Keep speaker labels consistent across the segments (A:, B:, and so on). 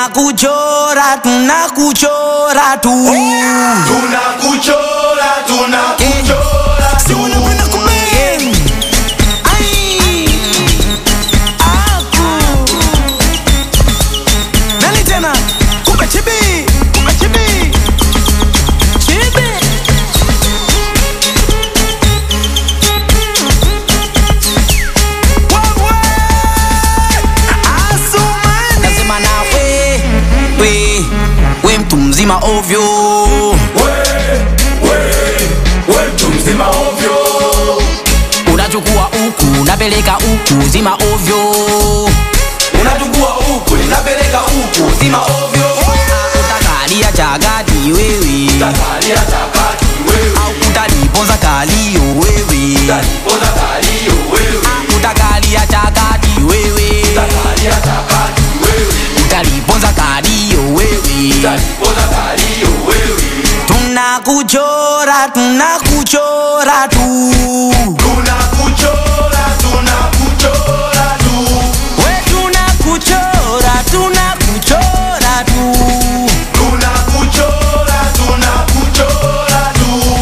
A: tunakuchora tunakuchora tu
B: tunakuchora tunakuchora
A: Si unapenda kubeng. Ai. Aku. Nani tena kumbe chibi kumbe chibi chibi Wewe. Asumani. Nasema na we, we, we mtu mzima ovyo
B: we we we mtu mzima ovyo
A: unachukua huku unapeleka huku zima ovyo
B: unachukua huku ninapeleka huku zima ovyo
A: utakalia chagati wewe
B: takalia chakati wewe
A: au utaliponza kalio wewe
B: talipoza kalio wewe
A: utakalia chagati wewe
B: takalia chakati wewe
A: utaliponza kalio wewe
B: talipoza kalio wewe
A: tunakuchora tunakuchora tu
B: tunakuchora tunakuchora tu
A: we tunakuchora tunakuchora tu
B: tunakuchora tunakuchora tu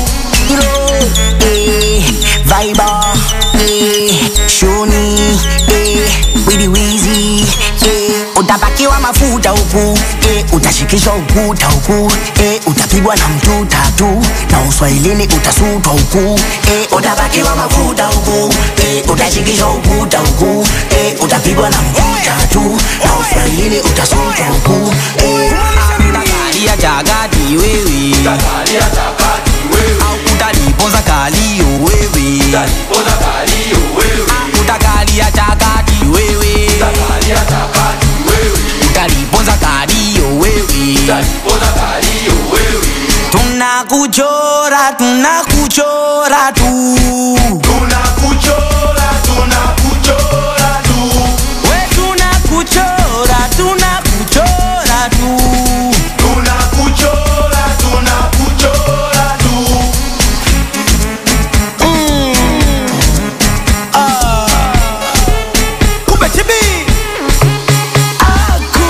A: eh, Viber, eh, Shoni, eh, Widi Wizi, eh, utapakiwa mafuta huku eh, utashikishwa ukuta huku eh, utapigwa na mtu tatu na uswahilini utasutwa huku eh, utapakiwa mafuta huku eh, utashikishwa ukuta huku eh, utapigwa na mtu tatu na uswahilini utasutwa huku eh, utakalia chagati wewe
B: takalia chakati wewe
A: au utaliponza kalio wewe
B: talipoza kalio wewe
A: utakalia chakati wewe
B: takalia chakati wewe
A: utaliponza kalio wewe
B: talipoza kalio wewe
A: tunakuchora tunakuchora tu
B: tunakuchora tunakuchora tu
A: we tunakuchora tunakuchora tu
B: tunakuchora tunakuchora tu
A: kumbe chibi aku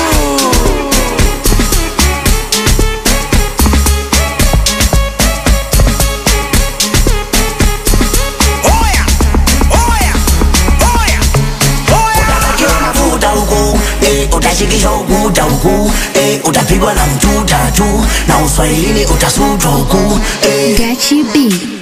A: oya oya oya oya
C: utapakiwa mafuta huku eh, utashikishwa ukuta huku eh, utapigwa na mtu tatu na uswahilini utasutwa huku eh.
D: Gachi B.